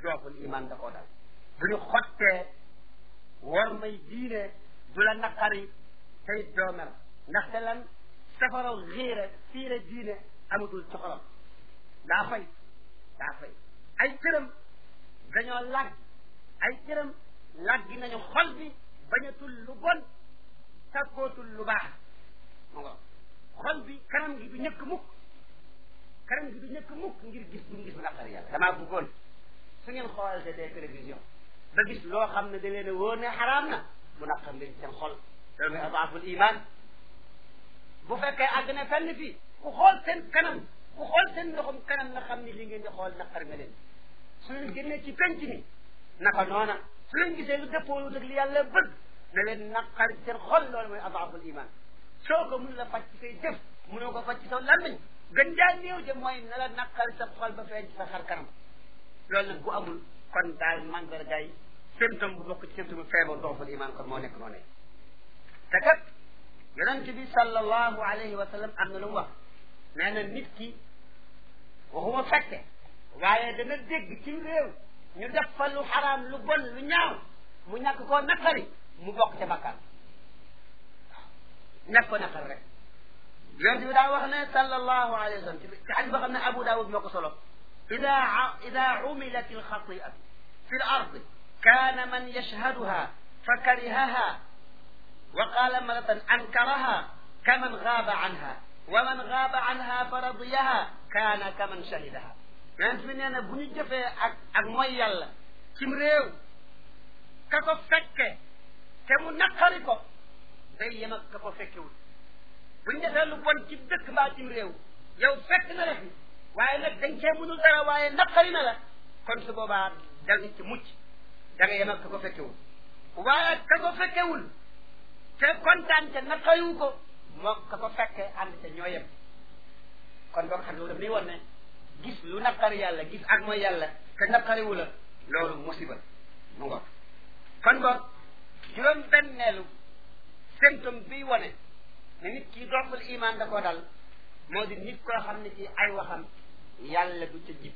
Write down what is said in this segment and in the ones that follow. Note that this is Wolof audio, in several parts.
dooful iman da koo dal bu ñu xottee war may diine du la naqari tey doo mer ndaxte lan safaraw xiire fiire diine amatul ci xolam daa fay daa fay ay cëram dañoo làgg ay cëram làggi nañu xol bi bañatul lu bon sakkootul lu baax mu nga xol bi kanam gi du ñëkk mukk kanam gi du ñëkk mukk ngir gis bu gis bu naqari yàlla damaa bëggoon su ngeen xoolal te des télévision ba gis loo xam ne da leen a wóor ne xaraam na mu naqar leen seen xol loolu mooy adaaful iman bu fekkee àgg na fenn fii ku xool seen kanam ku xool seen ndoxum kanam nga xam ni li ngeen di xool naqar nga leen su leen génnee ci penc mi naka noona su leen gisee lu dëppoo ak li yàlla bëgg na leen naqar seen xol loolu mooy adaaful iman soo ko mun la faj ci say jëf mënoo ko faj ci sa làmmiñ gën jaa néew de mooy na la naqar sa xol ba feeñ ci sa xar kanam loolu nag bu amul kon daal mandargaay symptôme bu bokk ci symptôme feebar dooful iman kon moo nekk noonu te kat yonent bi sallallahu alayhi wa sallam am na lu mu wax nee na nit ki waxuma fekke waaye dana dégg ci réew ñu def fa lu xaraam lu bon lu ñaaw mu ñàkk koo naqari mu bokk ca bakkaar waaw ñàkk ko naqari rek yonent bi daa wax ne sallallahu alayhi wa sallam ci xadis boo xam ne Abu Daawud moo ko solo ida ida umilat alxatiatu fi l ard kaana man yashhaduha fa karihaha wa qaala maratan ankaraha kaman gaaba anha wa man gaaba anha fa radiyaha kaana kaman shahidaha yonent bi nee na bu ñu jëfee ak ak mooy yàlla cim réew ka ko fekke te mu naqari ko day yem ak ka ko fekkewul bu ñu defee lu bon ci dëkk mbaa cim réew yow fekk na la fi waaye nag dañ cee mënul dara waaye naqari na la kon su boobaa da nga ci mucc da nga yem ak ka ko fekkewul waaye ka ko fekkewul te kontaan te naqariwu ko moo ka ko fekke ànd te ñoo yem kon boog xam nga daf lay won ne gis lu naqari yàlla gis ak mooy yàlla te naqariwu la loolu musiba mu ngoog kon boog juróom benneelu symptôme biy wone ne nit ki doful iman da koo dal moo di nit koo xam ne ci ay waxam yàlla du ca jib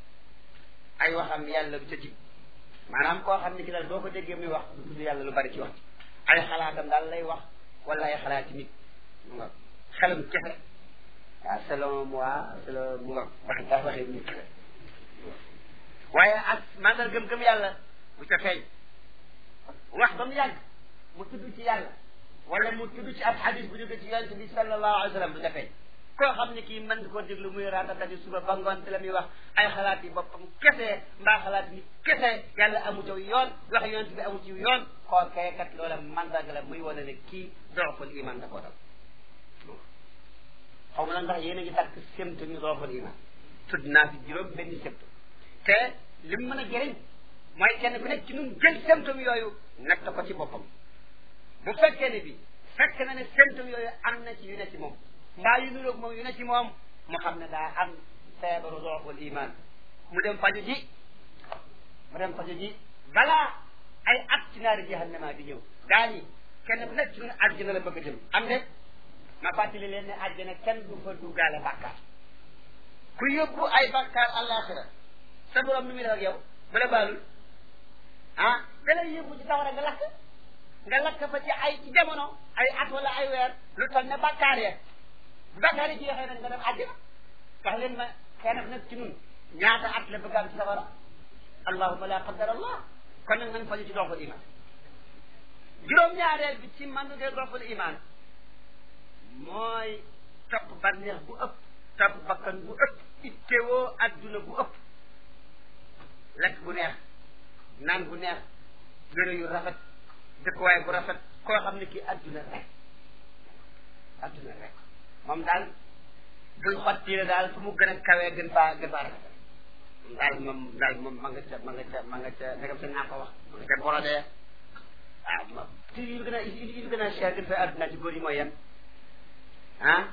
ay waxam yàlla du ca jib maanaam koo xam ne ki daal doo ko déggee muy wax du tudd yàlla lu bari ci wax ci ay xalaatam daal lay wax wala ay xalaati nit mu nga xelam kese waaw selon moi selon mu nga wax daa waxee nit waaye ak maanaam gëm-gëm yàlla bu ca feeñ wax ba mu yàgg mu tudd ci yàlla wala mu tudd ci ab xadis bu jóge ci yonent bi sallallahu alayhi wa sallam du ca feeñ koo xam ne kii mën koo déglu muy ratatati suba ba ngoon te la muy wax ay xalaat yi boppam kese mbaa xalaat ni kese yàlla amu ci yoon wax yonent bi amu ci yoon koo kee kat loola mandarga la muy wane ne kii doxul iman da koo dal xaw ma la ndax yéen a ngi takk symptôme yi doxul iman tudd naa fi juróom benn symptôme te li mu mën a jëriñ mooy kenn ku nekk ci ñun jël symptôme yooyu natt ko ci boppam bu fekkee ne bi fekk na ne symptôme yooyu am na ci yu ne ci moom mbaa yu nuroog moom yu ne ci moom mu xam ne daa am feebaru doxul iman mu dem faju ji mu dem faju ji balaa ay at ci naari jahannama di ñëw daa ni kenn ku nekk ci ñun àjjana la bëgg a jëm am de ma fàttali leen ne àjjana kenn du fa duggaale bàkkaar ku yóbbu ay bàkkaar àllaaxira sa borom nu muy def ak yow bu la baalul ah da lay yóbbu ci sawara nga lakk nga lakk fa ci ay ci jamono ay at wala ay weer lu toll ne bàkkaar ya bu bàkkaar yi jeexee nag nga dem àjjana wax leen ma kenn ku nekk ci ñun ñaata at la bëgg am ci sawara allahuma la qaddar allah kon nag nañ faju ci doxul iman juróom-ñaareel bi ci man de doxul iman mooy topp bànneex bu ëpp topp bakkan bu ëpp ittewoo adduna bu ëpp lekk bu neex naan bu neex yére yu rafet dëkkuwaay bu rafet koo xam ne kii adduna rek adduna rek moom daal buy xotti la daal fu mu gën a kawee gën faa gën faa rafet daal moom daal moom ma nga ca ma nga ca ma nga ca ndegam sa naa ko wax ma nga ca borodee waaw moom te yu gën a yu gën a cher gën fay adduna ci góor yi mooy yan ah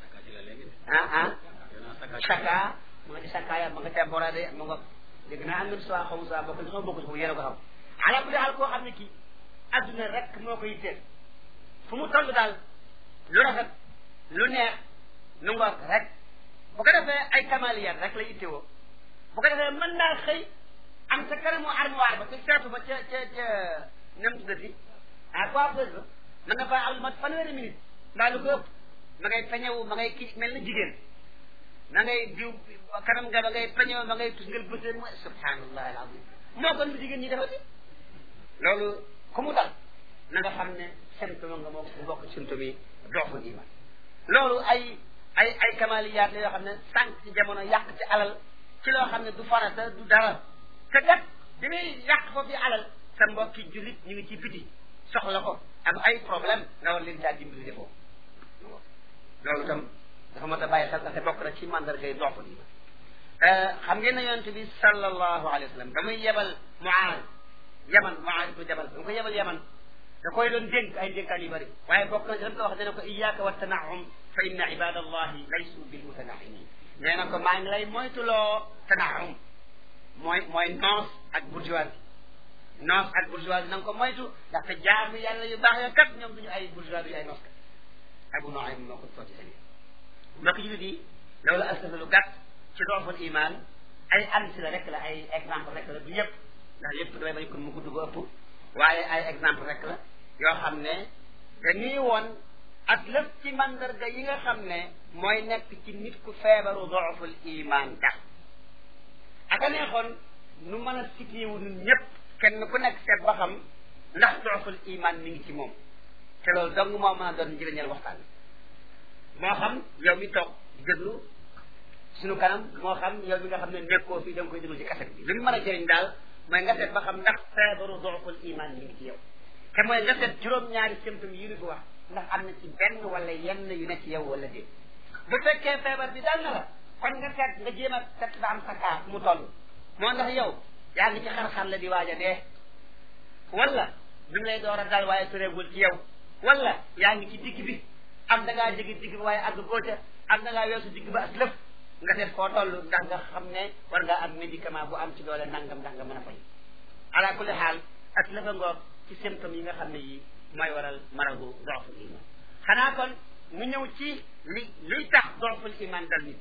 ah ah saka ma nga ca saka ya ma nga ca borodee ma nga dégg naa am na soit xaw ma soit bokk na bokk ci yéen a ko xam ala kulli xaal koo xam ne kii adduna rek moo ko yitteel fu mu toll daal lu rafet lu neex nu ngoog rek bu ko defee ay kamaliyat rek la yittewoo bu ko defee mën naa xëy am am sa kanamu armoire ba te seetu ba ca ca ca nem tuddati ah coiffeuse ba mën na faa am mat fanweeri minute mbaa lu ko ëpp ma ngay peñewu ma ngay kii mel na jigéen ma ngay diw kanam nga ma ngay peñewu ma ngay tusngal bëseen mooy subhanallah alazim moo kon lu jigéen ñi defati loolu ku mu dal na nga xam ne symptôme nga moo mu bokk symptôme yi dooful iman loolu ay ay ay kamaliyaat la yoo xam ne sànq ci jamono yàq ci alal ci loo xam ne du farata du dara te gat bi muy yàq foofu alal sa mbokki jullit ñu ngi ci biti soxla ko am ay problème nga war leen caa dimbali defoo loolu itam dafa mat a bàyyi xel te bokk na ci mandargay dooful iman xam ngeen ne yonent bi sallallahu alayhi wa sallam ba muy yebal Muaaz yaman Muaaz ibnu Jabal ba mu ko yebal yaman da koy doon dénk ay dénkaan yu bëri waaye bokk na ci dam ko wax dana ko iyyaka wa tanaum fa inna ibadallahi laysu bil mutanaimin nee na ko maa ngi lay moytuloo tanaum mooy mooy noos ak bourgeoisie noos ak bourgeoisie na nga ko moytu ndaxte jaamu yàlla yu baax ya kat ñoom duñu ay bourgeois duñu ay noos kat abu noaim moo ko soo ci seen mbokk jullit yi loolu alsafa lu gàtt ci dooful iman ay ansi la rek la ay exemple rek la du yëpp ndax yëpp damay bañ kon mu gudd ba ëpp waaye ay exemple rek la yoo xam ne dañuy woon ak lépp ci mandarga yi nga xam ne mooy nekk ci nit ku feebaru dooful iman tax aka neexoon nu mën a situé wu ñun ñëpp kenn ku nekk seet ba xam ndax dooful iman mi ngi ci moom te loolu dong moo mën a doon njëriñal waxtaan moo xam yow mi toog déglu suñu kanam moo xam yow mi nga xam ne nekkoo fii da nga koy déglu ci kaset bi li mu mën a jëriñ daal mooy nga seet ba xam ndax feebaru dooful iman mi ngi ci yow te mooy nga seet juróom-ñaari symptômes yi ñu fi wax ndax am na ci benn wala yenn yu ne ci yow wala déet bu fekkee feebar bi dal na la kon nga seet nga jéem a seet ba am sa kaa mu toll moo ndax yow yaa ngi ci xar-xar la di waaj a dee wala bi mu lay door a dal waaye tureegul ci yow wala yaa ngi ci digg bi am da ngaa jege digg bi waaye àgg góote am da ngaa weesu digg ba as lëf nga seet foo toll ndax nga xam ne war ngaa am médicament bu am ci doole nangam ndax nga mën a fay ala kulli xaal as lëfa ngoog ci symptômes yi nga xam ne yi mooy waral maradu dooful iman xanaa kon mu ñëw ci li liy tax dooful iman dal nit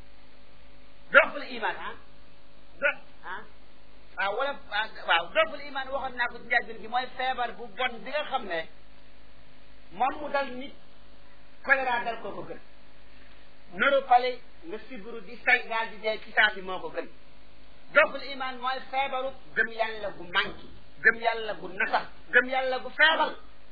dooful iman ah do ah waaw wala waaw dooful iman waxoon naa ko ci njëlbéen gi mooy feebar bu bon bi nga xam ne moom mu dal nit choléra dal koo ko gën neuropale nga sibru di say daal di dee ci saa si moo ko gën dooful iman mooy feebaru gëm yàlla gu manqué gëm yàlla gu nasax gëm yàlla gu feebal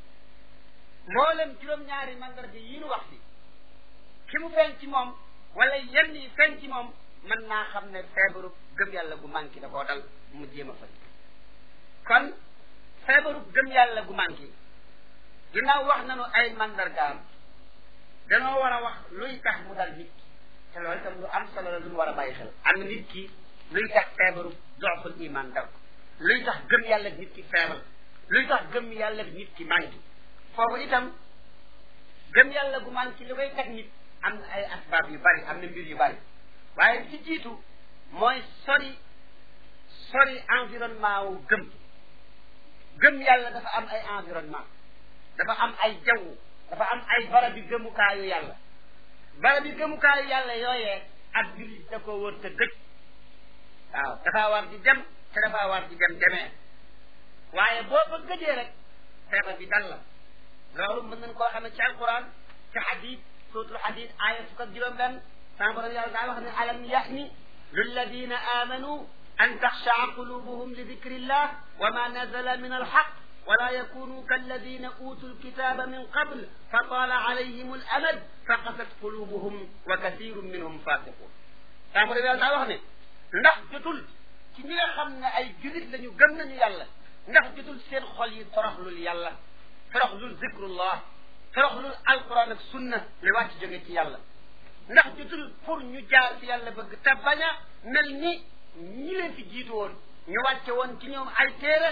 mboolem juróom-ñaari mandarga yi nu wax fi ki mu feeñ ci moom wala yenn yi feeñ ci moom mën naa xam ne feebaru gëm yàlla gu manqué da koo dal mu jéem a faj kon feebaru gëm yàlla gu manqué ginnaaw wax nañu ay mandargaam danoo war a wax luy tax mu dal nit ki te loolu itam lu am solo la lu mu war a bàyyi xel am na nit ki luy tax feebaru doxul iman dal ko luy tax gëm yàlla nit ki feebal luy tax gëm yàlla nit ki manqué foofu itam gëm yàlla gu manqué li koy teg nit am na ay asbaab yu bari am na mbir yu bari waaye ci jiitu mooy sori sori environnement wu gëm gëm yàlla dafa am ay environnement dafa am ay jaww dafa am ay barab bi gëmukaayu yàlla barab bi gëmukaayu yàlla yooyee ak jullit da ko wër te gëj waaw dafaa war di dem te dafaa war di dem demee waaye boo fa gëjee rek feebar bi dal la loolu mën nañ koo xamee ci alquran ci xadis suutul xadis aaya fukk ak juróom benn sama borom yàlla daa wax ne alam yaxni lilladina amanu an taxshaa qulubuhum li dikrillah wa ma nazala min alxaq ولا يكونوا كالذين أوتوا الكتاب من قبل فطال عليهم الأمد فقست قلوبهم وكثير منهم فاسقون sama borom yàlla daa wax ne ndax jotul ci ñi nga xam ne ay julit lañu gëm nañu yàlla ndax jotul seen xol yi toroxlul yàlla toroxlul zikrullah toroxlul alquran ak sunna li wàcc jóge ci yàlla ndax jotul pour ñu jaar ci yàlla bëgg te bañ a mel ni ñi leen fi jiitu woon ñu wàcce woon ci ñoom ay téere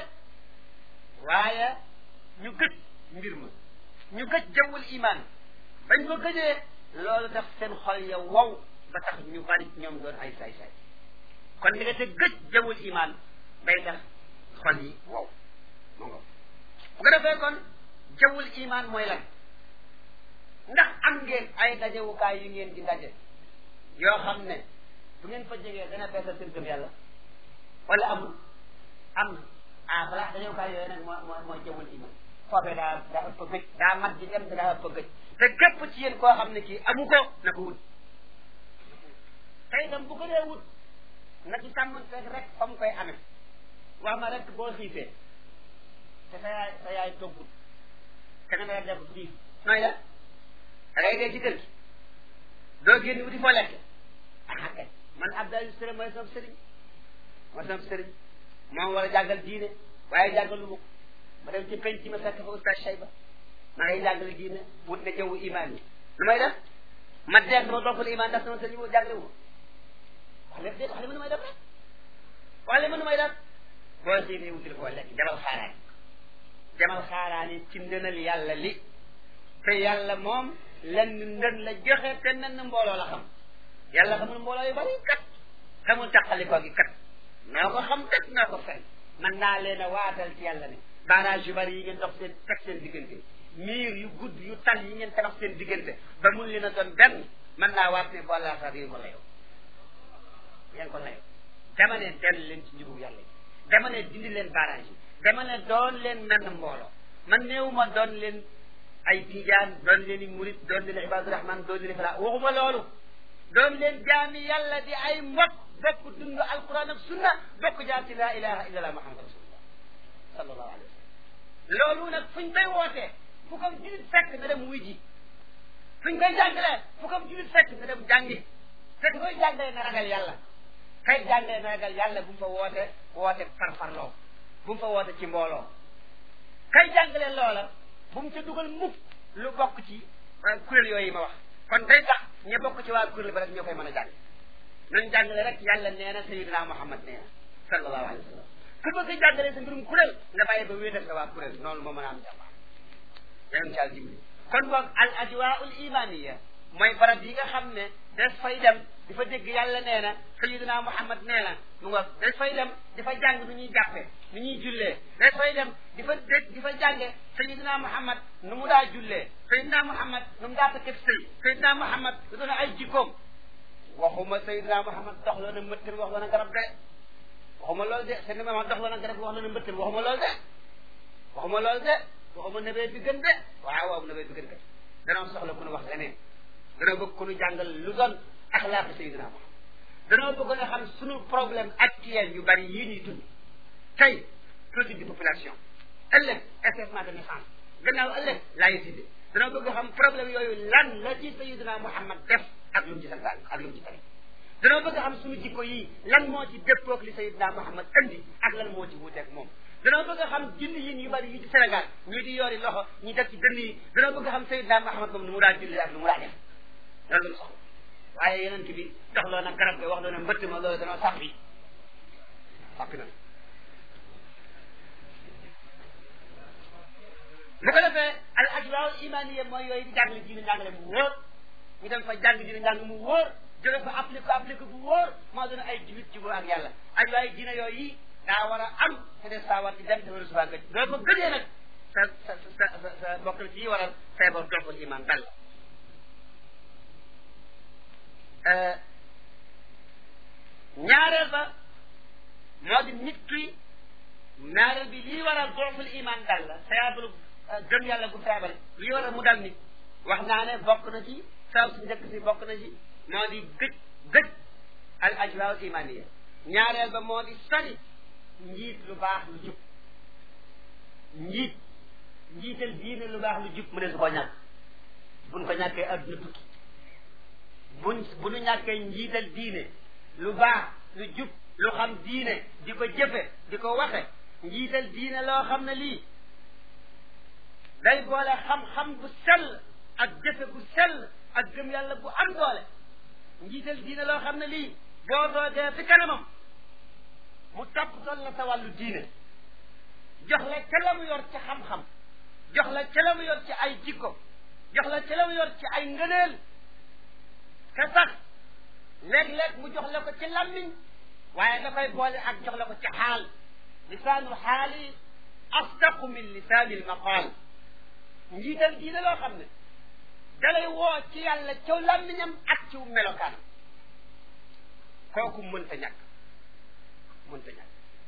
waaye ñu gëj mbir ma ñu gëj jawwul iman bañ ko gëjee loolu daf seen xol ya wow ba tax ñu bari ñoom doon ay saay-saay kon li nga te gëj jawwul iman day tax xol yi wow mo ngo bu ko defee kon jawwul iman mooy lan ndax am ngeen ay dajewukaay yu ngeen di daje yoo xam ne bu ngeen fa jegee dana beesal seen gëm yàlla wala amul am ah balaa dañoo kaay yooyu nag moo moo mooy jëmul iman foofee daa daa ëpp gëj daa mat di dem te daa ëpp gëj te képp ci yéen koo xam ne kii amu ko na ko wut te itam bu ko dee wut na ci sàmmanteeg rek fa mu koy amee wax ma rek boo xiifee te sa yaay sa yaay toggut te nga nga def xiif nooy la da ngay dee ci kër gi doo génn wuti foo lekk ah kay man Abdoulaye Sëriñ mooy sama sëriñ mooy sama sëriñ moom war a jàngal diine waaye jàngalu ma ko ma dem ci penc ma fekk fa oustaz Cheyba ma ngay jàngale diine wut na jawwu imaan yi lu may def ma dee sama boppal imaan ndax sama sëriñ boobu jàngale wu ma wax leen déet wax leen ma nu may def rek wax leen ma nu may def boo xiifee wutil koo lekk demal xaaraani demal xaaraani ci ndënal yàlla li te yàlla moom lenn ndën la joxe te nenn mbooloo la xam yàlla xamul mbooloo yu bari kat xamul taqalikoo gi kat noo ko xam kat noo ko fen man naa leen a waatal ci yàlla ne barrage yu bari yi ngeen dox seen teg seen diggante miir yu gudd yu tal yi ngeen tabax seen diggante ba mun leen a doon benn man naa waat ne boolaa sax yéen ko layoo yéen ko layoo dama ne dellu leen ci njubug yàlla yi dama ne dindi leen barrage yi dama ne doon leen menn mbooloo man néewuma doon leen ay tijaan doon leen i murit doon leen ibadu rahman doon leen fala waxuma loolu doon leen jaami yàlla di ay mbokk bokk dund alquran ak sunna bokk jaar ci laa ilaha illa allah muhammad rasulullah sallallahu alayhi wa sallam loolu nag fuñ koy wootee fu ko julit fekk na dem wuy ji fuñ koy jàngalee fu ko julit fekk na dem jàngi fekk koy jàngalee na ragal yàlla kay jàngalee na ragal yàlla bu mu fa woote woote farfarloo bu mu fa woote ci mbooloo kay jàngalee loola bu mu ca dugal mukk lu bokk ci kuréel yooyu ma wax kon day tax ña bokk ci waa kuréel ba rek ñoo koy mën a jàng nañ jàngale rek yàlla nee na sayidina muhammad nee na sallallahu alayhi wa sallam ku bëgg a jàngale sa mbirum kuréel nga bàyyi ba wéetal sa waa kuréel noonu moo mën a am jàmm yéen caal dimbali kon boog al ajwaul imaniya mooy barab yi nga xam ne des fay dem di fa dégg yàlla nee na sayidina muhammad nee na mu nga des fay dem di fa jàng nu ñuy jàppe nu ñuy jullee des fay dem di fa dégg di fa jànge sayidina muhammad nu mu daa jullee sayidina muhammad nu mu daa takkeb sëy sayidina muhammad lu doon ay jikkoom waxuma sayidina muhammad dox loo na mbëttal wax loo na garab de waxuma loolu de sayidina muhammad dox loo na garab wax loo na mbëttal waxuma loolu de waxuma loolu de waxuma nebee bi gën de waaw waaw nebee bi gën de danoo soxla ku nu wax leneen danoo bëgg ku nu jàngal lu doon axlaaqi sayidina muhammad danoo bëgg nga xam sunu problème actuel yu bari yii ñuy dund tey politique de population ëllëg effacement de naissance gannaaw ëllëg laïcité danoo bëgg xam problème yooyu lan la ci sayidina muhammad def ak lu mu ci santaan ak lu mu ci tere danoo bëgg xam suñu jikko yi lan moo ci dëppoog li sayidina muhammad andi ak lan moo ci wuuteeg moom danoo bëgg xam julli yin yu bari yi ci Sénégal ñii di yoori loxo ñi def ci dënn yi danoo bëgg xam sayidina muhammad moom nu mu daa julli ak nu mu daa def loolu lu soxla waaye yeneen bi dox loo na garab bi wax loo na mbëtt ma loolu danoo sax bi sàppi na bu ko defee al ajwaal imaniya mooy yooyu di jàngale diine njàngale mu wóor ñu dem fa jàng diine njàng mu wóor jóge fa appliqué appliqué bu wóor moo doon ay julit jubóo ak yàlla ajwaay diine yooyu yi daa war a am te des saa war ci dem te war a subaa gëj doo fa gëjee nag sa sa sa sa sa bokk na ci yi waral feebar doxul iman dal la ñaareel ba moo di nit ki ñaareel bi lii waral doxul iman dal la feebaru gëm yàlla gu feebar lii waral mu dal nit wax naa ne bokk na ci saw si njëkk si bokk na ci moo di gëj gëj al ajwaa imaniya ñaareel ba moo di sori njiit lu baax lu jub njiit njiital diine lu baax lu jub mu ne su ko ñàkk buñ ko ñàkkee adduna tukki buñ bu ñu ñàkkee njiital diine lu baax lu jub lu xam diine di ko jëfe di ko waxe njiital diine loo xam ne lii day boole xam-xam bu sell ak jëfe bu sell ak gëm yàlla bu am doole njiital diine loo xam ne lii boo doogee fi kanamam mu toppatoo la sa wàllu diine jox la ca la mu yor ci xam-xam jox la ca la mu yor ci ay jikko jox la ca la mu yor ci ay ngëneel te sax léeg-léeg mu jox la ko ci lammiñ waaye da koy boole ak jox la ko ci xaal lisaanu xaali asdaqu min lisaani lmaqaal njiital diine loo xam ne dalay woo ci yàlla ciw lammiñam ak ciw melokaan kooku mënta ñàkk mënta ñàkk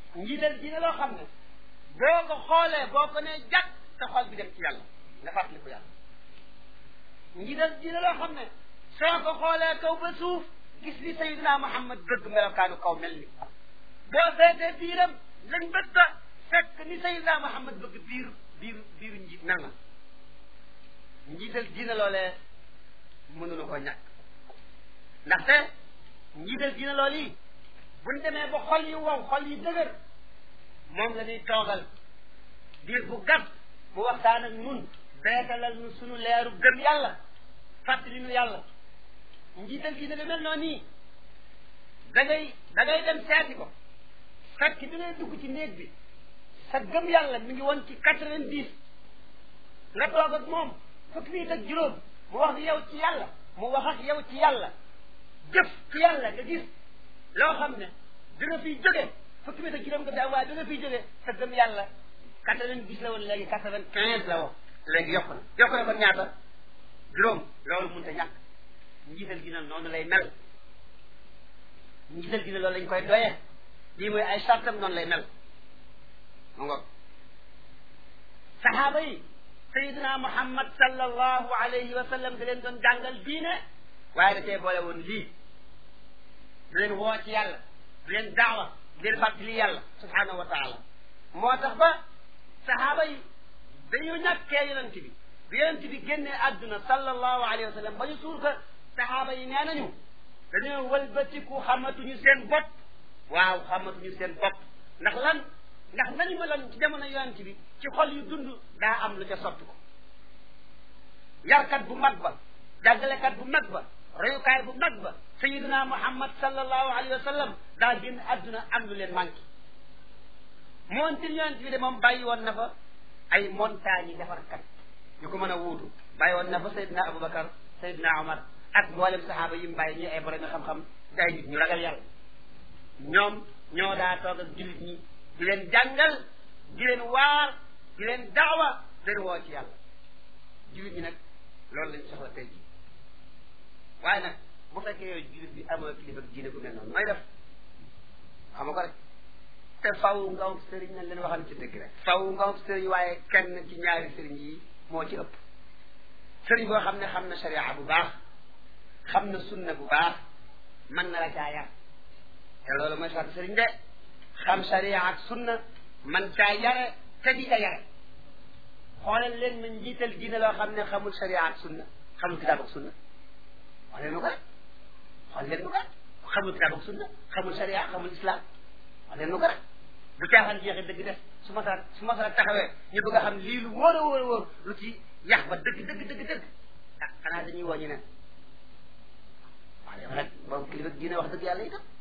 njiital diine loo xam ne boo ko xoolee boo ko nee jàkk sa xol bi dem ci yàlla nga fàttaliku yàlla njiital diine loo xam ne soo ko xoolee kaw ba suuf gis li Seydina Muhammad bëgg melokaanu kaw mel ni boo seetee biiram lañ bëgg a fekk ni Seydina Muhammad bëgg biir biir biiru njiit mel na njiital diine loolee mënulu ko ñàkk ndaxte njiital diine loolu yi buñ demee ba xol yi wow xol yi dëgër moom la ñuy toogal diir bu gàtt bu waxtaan ak nun beetalal nu sunu leeru gëm yàlla fàttali nu yàlla njiital diine lu mel noonu nii da ngay da ngay dem seeti ko fekk bi ngay dugg ci néeg bi sa gëm yàlla mi ngi woon ci quatre-vingt-dix nga toog ak moom fukki minit ak juróom mu wax ak yow ci yàlla mu wax ak yow ci yàlla jëf ci yàlla nga gis loo xam ne dina fiy jóge fukki minit ak juróom nga daa waaye dina fiy jóge sa gëm yàlla quatre-vingt-dix la woon léegi quatre-vingt-quinze la woon léegi yokk na yokk na kon ñaata juróom loolu mënut a ñàkk njiital gi nag noonu lay mel njiital gi ne loolu lañ koy doyee lii mooy ay sartam noonu lay mel mu ngoog saxaaba yi sayidina muhammad sallallahu alayhi wa sallam da leen doon jàngal diine waaye da cee boole woon lii du leen woo ci yàlla du leen daawa du leen fàttali yàlla subhanahu wa taala moo tax ba saxaaba yi dañu ñàkkee yonent bi bi yonent bi génnee àdduna sallallahu alayhi wa sallam ba ñu suur ko saxaaba yi nee nañu dañoo wëlbatiku xamatuñu seen bopp waaw xamatuñu seen bopp ndax lan ndax nañu meloon ci jamono yonent bi ci xol yu dund daa am lu ca soppi ko yarkat bu mag ba jàngalekat bu mag ba royukaay bu mag ba sayidina muhammad sallallahu alayhi wa sallam daa génn àdduna am lu leen manqué moontir yonent bi de moom bàyyi woon na fa ay montagne yi defarkat yu ko mën a wuutu bàyyi woon na fa sayidina aboubacar sayidina omar ak mboolem saxaaba yi mu bàyyi ñu ay borom xam-xam di ay nit ñu ragal yàlla ñoom ñoo daa toog ak jullit ñi di leen jàngal di leen waar di leen daawa di leen woo ci yàlla jullit ñi nag loolu lañ soxla tey jii waaye nag bu fekkee yow jullit bi amoo kilifa diine bu mel noonu mooy def xam nga ko rek te faw nga am sëriñ nañ leen waxal ci dëgg rek faw nga am sëriñ waaye kenn ci ñaari sëriñ yi moo ci ëpp sëriñ boo xam ne xam na sharia bu baax xam na sunna bu baax mën na la caa yar te loolu mooy sartu sëriñ de xam sharia ak sunna man caa yare te di ca yare xoolal leen ma njiital diine loo xam ne xamul sharia ak sunna xamul kitaab ak sunna wax leen ma ko rek xool leen ma ko rek xamul kitaab ak sunna xamul sharia xamul islam wax leen ma ko rek bu caaxaan jeexee dëgg def su ma sara su ma sara taxawee ñu bëgg a xam lii lu wóor a wóor a wóor lu ci yax ba dëgg dëgg dëgg dëgg ah xanaa dañuy woo ñu ne waaw yow nag boobu kilifa diine wax dëgg yàlla itam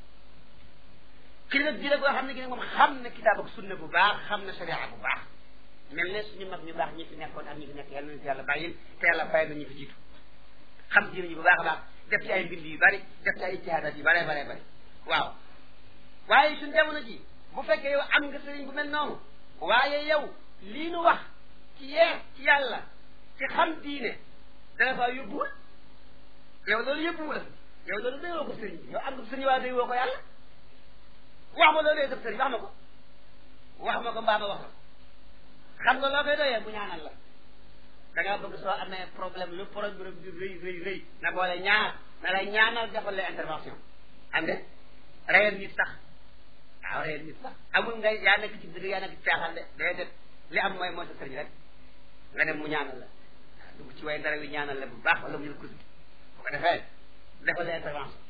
kilifa diine boo xam ne gi ne moom xam na kitaab ak sunna bu baax xam na sharia bu baax mel ne suñu mag ñu baax ñi fi nekkoon ak ñi fi nekk yàlla nañu fi yàlla bàyyil te yàlla fay na ñu fi jiitu xam diine ji bu baax a baax def ci ay mbind yu bari def ci ay ijtihaadat yu bare bare bari waaw waaye suñ jamono ji bu fekkee yow am nga sëriñ bu mel noonu waaye yow lii nu wax ci yeer ci yàlla ci xam diine dana faa yóbbuwul yow loolu yóbbuwul yow loolu day woo ko sëriñ bi yow am nga sëriñ waaye day woo ko yàlla wax ma loolu def sëriñ wax ma ko wax ma ko mbaa ma wax la xam nga loo koy doyee bu ñaanal la da ngaa bëgg soo amee problème lu problème bi rëy rëy rëy na boole ñaar na lay ñaanal defal la intervention am de reyal nit sax waaw reyal nit sax amul ngay yaa nekk ci dëgg yaa nekk ci caaxaan de déedéet li am mooy mooy sa sëriñ rek nga dem mu ñaanal la waaw dugg ci way ndara wi ñaanal la bu baax wala mu jël kus bi bu ko defee defal la intervention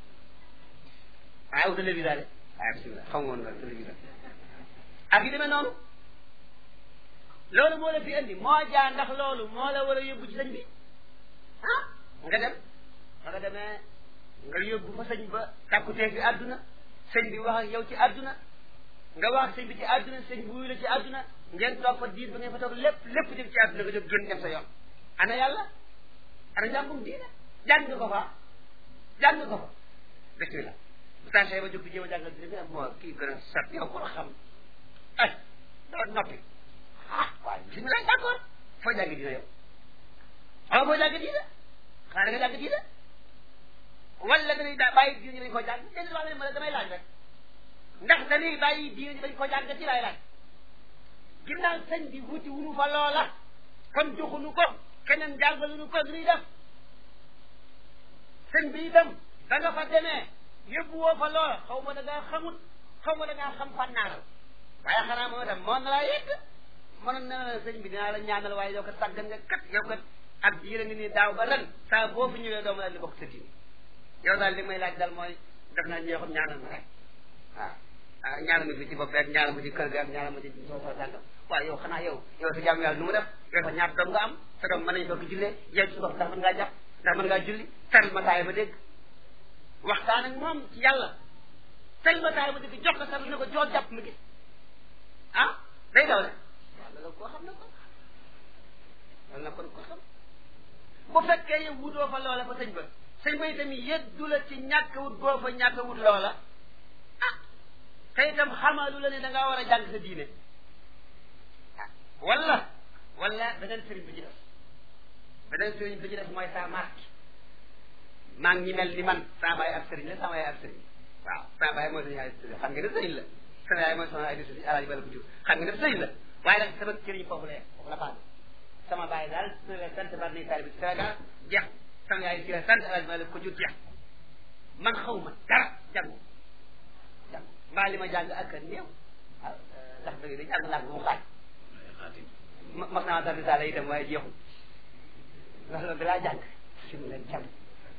waaw téléviseur de waaw bisimilah xam nga woon nga téléviseur ak yi demee noonu loolu moo la fi indi moo jaa ndax loolu moo la war a yóbbu ci sëñ bi ah nga dem ba nga demee nga yóbbu fa sëñ ba tàkkutee fi àdduna sëñ bi wax ak yow ci àdduna nga wax ak sëñ bi ci àdduna sëñ bi wuyu la ci àdduna ngeen toog fa diir ba ngeen fa toog lépp lépp dem ci àdduna nga jóg génn dem sa yoon ana yàlla ana njàngum diine jàng nga ko fa jàng nga ko fa bismillah bu tànsee ba jóg di jéem a jàngal diine nga moo kii gën a sat yow ko xam ay doo noppi ah waaye bisimilah d'accord foo jàng diine yow xaw foo jàng diine xanaa nga jàng diine wala nga ne daa bàyyi diine lañ ko jàng déedéet wax nga ne ma damay laaj rek ndax dañuy bàyyi diine ji bañ ko jàng ci lay laaj ginnaaw sëñ bi wuti wunu fa loola kon joxunu ko keneen jàngaluñu ko nuy def sëñ bi itam da nga fa demee yóbbu woo fa loola xaw ma da ngaa xamut xaw ma da ngaa xam fànnaaral waaye xanaa moo tam moo na laa yegg mënoon na la sëñ bi dinaa la ñaanal waaye yow kat sàggan nga kat yow kat ak diire ngi nii daaw ba ren saa boo fi ñëwee doo ma daal di bokk sa diine yow daal li may laaj daal mooy def naa ñeexum ñaanal ma rek waaw ah ñaanal ma fi ci bopp rek ñaanal ma ci kër ga ak ñaanal ma ci soo soo sàngam waaw yow xanaa yow yow sa jàmm yàlla nu mu def yow sa ñaata doom nga am sa doom mën nañ bokk jullee yow ci bopp ndax mën ngaa jàpp ndax mën ngaa julli taral ma taay ba dégg waxtaan ak moom ci yàlla taral ma taay ba dégg jox ko sa ne ko jool jàpp ma gis ah day daw rek waaw loolu koo xam ne ko loolu na kon ko xam bu fekkee yow wutoo fa loola fa sëñ ba sëñ ba itam yëddu la ci ñàkk wut boo fa ñàkk wut loola ah te itam xamalu la ne da ngaa war a jàng sa diine ah wala wala beneen sëriñ bi ci def beneen sëriñ bi ci def mooy sa marque maa ngi mel ni man sama baay ab sëriñ la sama yaay ab sëriñ waaw sama baay mooy sama yaay xam nga ne sëriñ la sama yaay mooy sama ay sëriñ alaaji bala ko jur xam nga ne sëriñ la waaye nag sama sëriñ foofu la foofu la paase sama baay daal su la sant bar ni taalibi ci Sénégal jeex sama yaay si la sant alaaji bala ko jur jeex man xaw ma dara jàngu jàng mbaa li ma jàng ak néew waaw ndax dëgg dañu àgg naa ko mu xaaj mas naa dar risaala itam waaye jeexul ndax loolu dalaa jàng si mu leen cam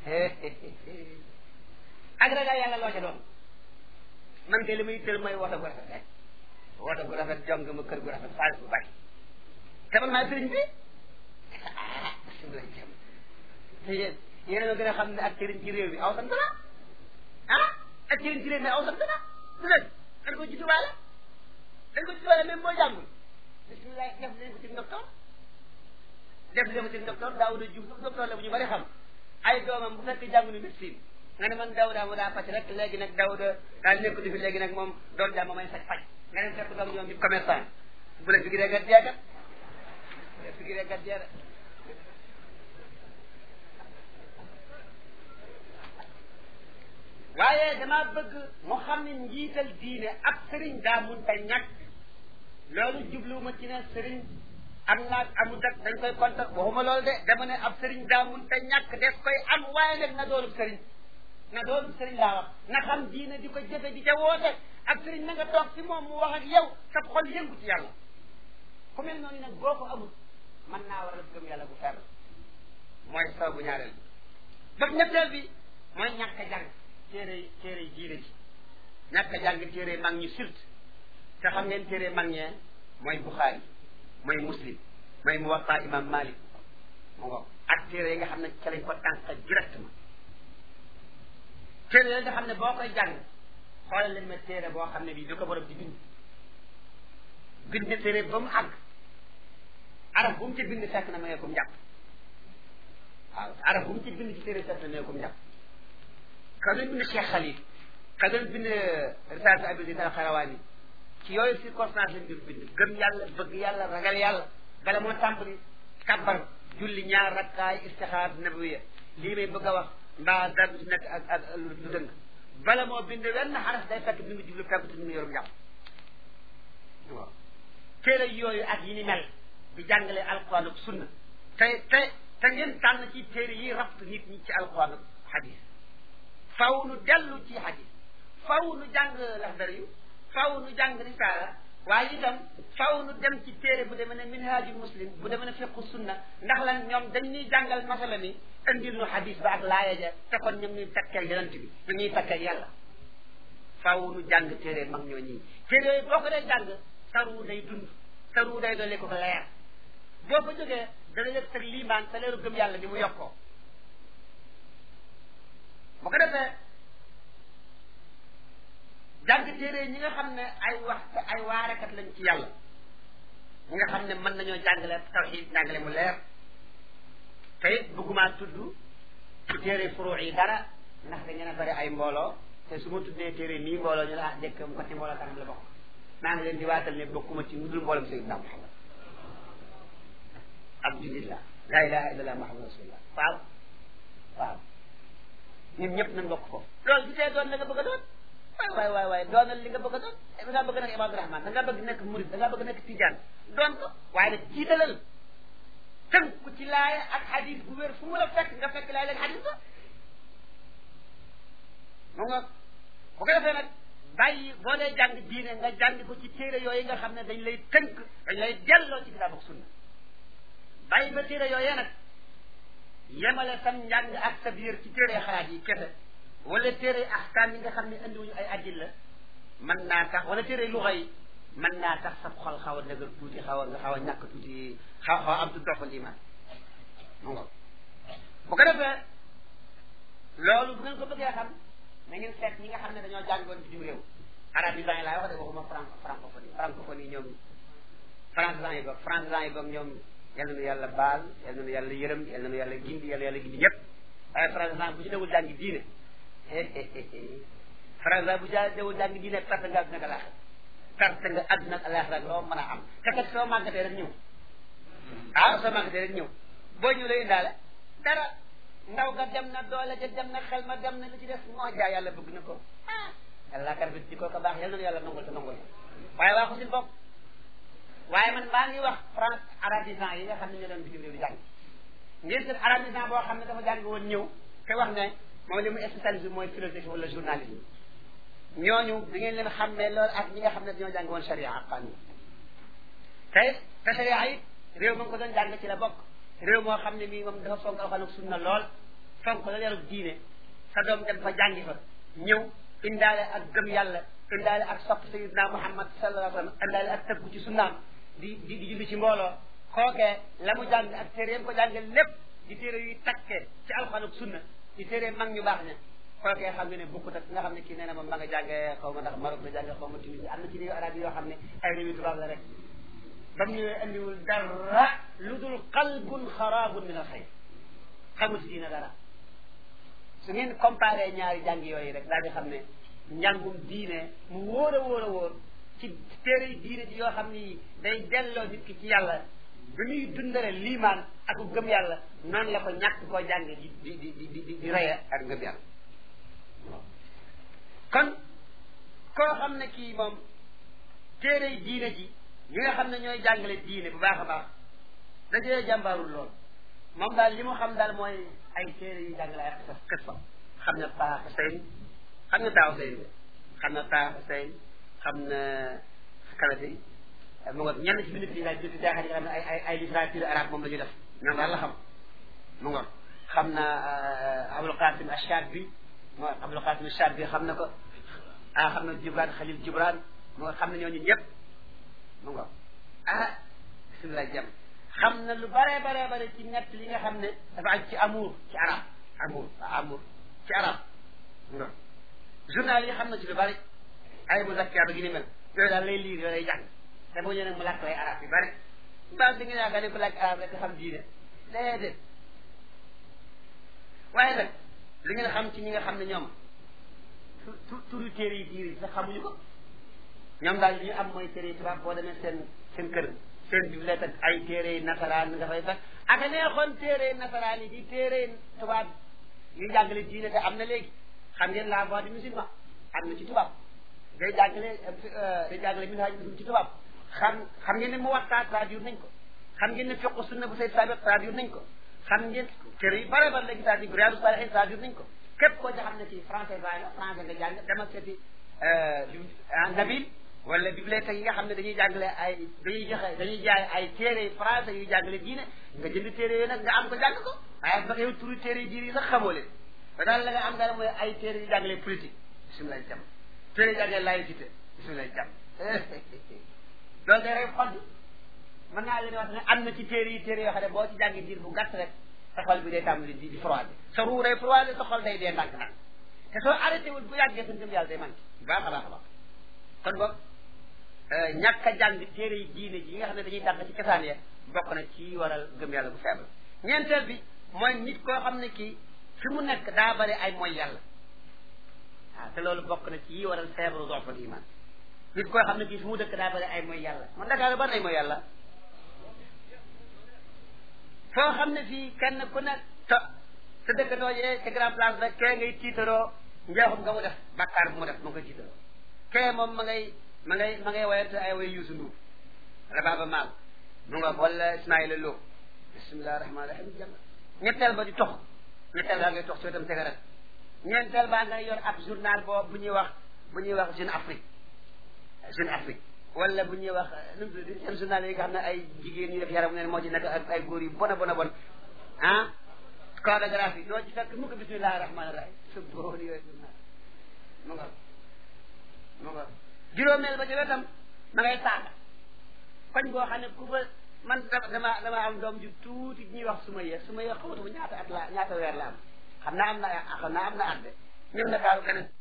ak ragal yàlla loo ca doon man de li muy tël mooy woto gu rafet rek woto gu rafet jong ma kër gu rafet xaalis bu bari te man maa sëriñ bi ah si mu leen cam te yéen yéen a gën a xam ne ak sëriñ ci réew mi aw sant na ah ak sëriñ ci réew mi aw sant na du dëgg dañ ko judduwaale dañ ko judduwaale même boo jàngul bisimilah def leen ko ci docteur def leen ko ci docteur Daouda Diouf docteur la bu ñu bari xam ay doomam bu fekk jàng ni médecine nga ne man Daouda mu daa faj rek léegi nag Daouda daal nekk di fi léegi nag moom doon jàmm may faj faj nga dem fekk doom ñoom di commerçant bu la figiree gat jeegat bu la figiree gat jeegat waaye damaa bëgg mu xam ne njiital diine ab sëriñ daa mun ta ñàkk loolu jubluwuma ci ne sëriñ am naag amut ak dañ koy kontar waxuma loolu de dama ne ab sëriñ daa mun ta ñàkk des koy am waaye nag na doonub sëriñ na doonub sëriñ laa wax na xam diine di ko jëfe di ca woote ab sëriñ na nga toog si moom mu wax ak yow sa xol yëngu ci yàlla ku mel noonu nag boo ko amul mën naa war a gëm yàlla bu fer mooy saw bu ñaareel bi bëgg ñetteel bi mooy ñàkk a jàng téere téere diine ji ñàkk a jàng téere mag ñu surtout te xam ngeen téere mag ñee mooy Buxaari mooy Muslim mooy Muwatta Imam Malik mu ngo ak téere yi nga xam ne ca lañ ko tànk directement téere yi nga xam ne boo koy jàng xoolal leen ma téere boo xam ne bii du ko borom di bind bind téere ba mu àgg araf bu mu ci bind fekk na mayee ko mu jàpp waaw araf bu mu ci bind ci téere fekk na mayee ko mu jàpp ka doon bind Cheikh Khalil ka doon bind Risalat Abi Zayd al-Qayrawani ci yooyu circonstance lañ doon bind gëm yàlla bëgg yàlla ragal yàlla bala moo tàmbali kàbbar julli ñaar rakkaay istixaar nabawiya lii may bëgg a wax mbaa dara ci nekk ak ak lu dëng bala moo bind wenn xaraf day fekk bi mu jublu fekk te mu yorum njàpp waaw téere yooyu ak yi ni mel di jàngale alquran ak sunna te te te ngeen tànn ci téere yi rabt nit ñi ci alquran ak hadis faw nu dellu ci hadis faw nu jàng laxdar yu faw nu jàng risaala waaye itam faw nu dem ci téere bu demee ne minhaaju muslim bu demee ne fiqu sunna ndax lan ñoom dañ ñuy jàngal masala mi indil nu hadis ba ak laaya ja te kon ñoom ñuy takkeel yonent bi ñu ñuy takkeel yàlla faw nu jàng téere mag ñoo ñii téere yooyu boo ko dee jàng saru day dund saru day doole ko ko leer boo ko jógee dana yëg sag liimaan sa leeru gëm yàlla ni mu yokkoo bu ko defee jàng téere ñi nga xam ne ay wax ay waarekat lañ ci yàlla ñi nga xam ne mën nañoo jàngale tawxiid jàngale mu leer te it bëggumaa tudd ci téere furu yi dara ndax da ngeen a bari ay mbooloo te su ma tuddee téere nii mbooloo ñu la ah jëkk mu ko ci mbooloo kanam la bokk maa ngi leen di waatal ne bokkuma ci mudul mbooloom Seydina Muhammad ab jullit la laa ilaha illallah muhammad rasulullah waaw waaw ñun ñëpp nañ bokk ko loolu gisee doon la nga bëgg a doon waay waay waay waay doonal li nga bëgg a doon da ngaa bëgg nekk Ibaadu Rahmaan da ngaa bëgg nekk Murid da ngaa bëgg nekk Tijaan doon ko waaye nag jiitalal tënku ci laaya ak xadis bu wér fu mu la fekk nga fekk laaya ak xadis ba mu nga bu ko defee nag bàyyi boo dee jàng diine nga jàng ko ci téere yooyu nga xam ne dañ lay tënk dañ lay delloo ci kitaab ak sunna bàyyi ba téere yooyee nag yemale sam njàng ak sa biir ci téere xalaat yi kese wala téere ahkaam yi nga xam ne andiwuñu ay addil la mën naa tax wala téere luxa yi mën naa tax sa xol xaw a dëgër tuuti xaw a nga xaw a ñàkk tuuti xaw xaw a am tuuti doxal iman mu nga bu ko defee loolu bu ngeen ko bëggee xam na ngeen seet ñi nga xam ne dañoo jàngoon bitim réew arabisants yi laay wax de waxuma franco francophonie francophonie ñoom français yi boog français yi boog ñoom yal na nu yàlla baal yal na nu yàlla yërëm yal na nu yàlla gindi yal na yàlla gindi ñëpp waaye français bu ci dewul jàngi diine français bu ja dewul jàngi diine perte nga àdduna ak alaaxira perte nga àdduna ak alaaxira loo mën a am te kat soo màggatee rek ñëw ah soo màggatee rek ñëw boo ñëw lay indaale dara ndaw ga dem na doole ja dem na xel ma dem na li ci des moo jaa yàlla bëgg na ko ah yàlla kar bi ci kooku baax yal na yàlla nangul te nangul waaye waa ko si bopp waaye man maa ngi wax France arabisant yi nga xam ne ñoo doon bitim réew di jàng ngeen seen arabisant boo xam ne dafa jàng woon ñëw te wax ne moom li mu spécialisé mooy philosophie wala journalisme ñooñu da ngeen leen xam ne loolu ak ñi nga xam ne dañoo jàng woon charia ak qanun te te charia it réew ma nga ko doon jàng ci la bokk réew moo xam ne mii moom dafa fonk alxuraan ak sunna lool fonk la yarub diine sa doom dem fa jàngi fa ñëw indaale ak gëm yàlla indaale ak sopp sayidna muhammad sallallahu alayhi wa sallam indaale ak tëggu ci sunnaam di di di julli ci mbooloo kookee la mu jàng ak téere yam ko jàngal lépp di téere yuy takkee ci alxuraan ak sunna di téere mag ñu baax ña kookee xam nga ne bokkut ak nga xam ne kii nee na moom ma nga jàngee xaw ma ndax Maroc la jàngee xaw ma Tunisie am na ci réew arab yi yoo xam ne ay réew yu tubaab la rek ba mu ñëwee andiwul dara lu dul qalbun xaraabun min al xayr xamul ci diina dara su ngeen comparé ñaari jàng yooyu rek daal di xam ne njàngum diine mu wóor a wóor a wóor ci téere yi diine ci yoo xam ni day delloo nit ki ci yàlla bi muy dundale liimaan ak gëm yàlla noonu la ko ñàkk koo jànge di di di di di di reye ak ngëm yàlla kon koo xam ne kii moom téere yi diine ji ñi nga xam ne ñooy jàngale diine bu baax a baax dajee jàmbaarul lool moom daal li mu xam daal mooy ay téere yu jàngale ay xisas xissa xam na taa Xuseyn xam na taa Xuseyn xam na taa Xuseyn xam na kalati mu ngoog ñenn ci binit yi daal binit jaaxal yi nga xam ne ay ay ay littérature arabe moom la ñu def ñoom daal la xam mu ngoog xam na Abul Qasim Ash-Shabi moo Abul Qasim Ash-Shabi xam na ko ah xam na Jibran Khalil Jibran mu ngoog xam na ñooñu ñëpp mu ngoog ah bisimilah jàmm xam na lu bare bare bare ci ñett li nga xam ne dafa aj ci amour ci arab amour amour ci arab nga journal yi xam na ci lu bari ay mu zakkiya ba gi ni mel yooyu daal lay liir yooyu lay jàng te boo ñëwee mu làkk lay arab yu bari mbaa di nga yaakaar ne ko làkk arab rek xam diine déedéet waaye nag li ngeen xam ci ñi nga xam ne ñoom tu turu téere yi diir yi sax xamuñu ko ñoom daal li ñu am mooy téere yi tubaab boo demee seen seen kër seen bibliothèque ak ay téere nasaraan nga fay fekk ak neexoon téere nasaraan yi di téere tubaab yu jàngale diine te am na léegi xam ngeen la voix du musulman am na ci tubaab day jàngale day jàngale minhaj muslim ci tubaab xam xam ngeen ne mu waxtaan traduire nañ ko xam ngeen ne fiqu sunna bu say sabiq traduire nañ ko xam ngeen téere yu bare bare léegi traduire Riyadu Salihin traduire nañ ko képp koo ci xam ne ci français baay la français nga jàng demal seeti nabil wala bibliothèque yi nga xam ne dañuy jàngale ay dañuy joxe dañuy jaay ay téere français yuy jàngale diine nga jënd téere yooyu nag nga am ko jàng ko waaye ba yow turu téere diine yi sax xamoo leen te daal la nga am daal mooy ay téere yu jàngale politique bisimilah jàmm téere yu jàngale laïcité bisimilah jàmm loolu day rey xol bi mën naa leen wax ne am na ci téere yi téere yoo xam ne boo ci jàngi diir bu gàtt rek sa xol bi day tàmbali di di froid sa ruu day froid sa xol day dee ndànk nag te soo arrêté wul bu yàggee sa ngëm yàlla day manqué bu baax a baax a baax kon boog ñàkk a jàng téere yi diine ji yi nga xam ne dañuy dàq ci kasaan ya bokk na ci waral gëm yàlla bu faible ñeenteel bi mooy nit koo xam ne kii fi mu nekk daa bari ay mooy yàlla waaw te loolu bokk na ci yi waral faible dofal iman nit koo xam ne kii fi mu dëkk daa bari ay mooy yàlla man Dakar bari ay mooy yàlla foo xam ne fii kenn ku nekk te sa dëkkandoo yee ca grand place rek kee ngay tiitaroo njeexum nga mu def bàkkaar bu mu def ma nga jiital kee moom ma ngay ma ngay ma ngay wayante ay way yuusu nduur wala baaba maal mu nga wala ismaila loo bisimilah rahmaani rahim jàng ñetteel ba di tox ñetteel baa ngay tox soo itam cigarette ñeenteel baa ngay yor ab journal boo bu ñuy wax bu ñuy wax Jeune Afrique Jeune Afrique wala bu ñuy wax nu mu tudd seen journal yi nga xam ne ay jigéen ñu def yaram neen moo ci nekk ak ay góor yu bon a bon a bon ah chorégraphie doo ci fekk mu ko bisimilah rahmaani rahim su boon yooyu journal mu nga mu nga juróomeel ba ci wetam ma ngay saaga koñ boo xam ne ku ba man dama dama am doom ju tuuti ñuy wax suma yee suma yee xamatuma ñaata at la ñaata weer la am xam naa am na xam naa am na at de ñëw na kaaru keneen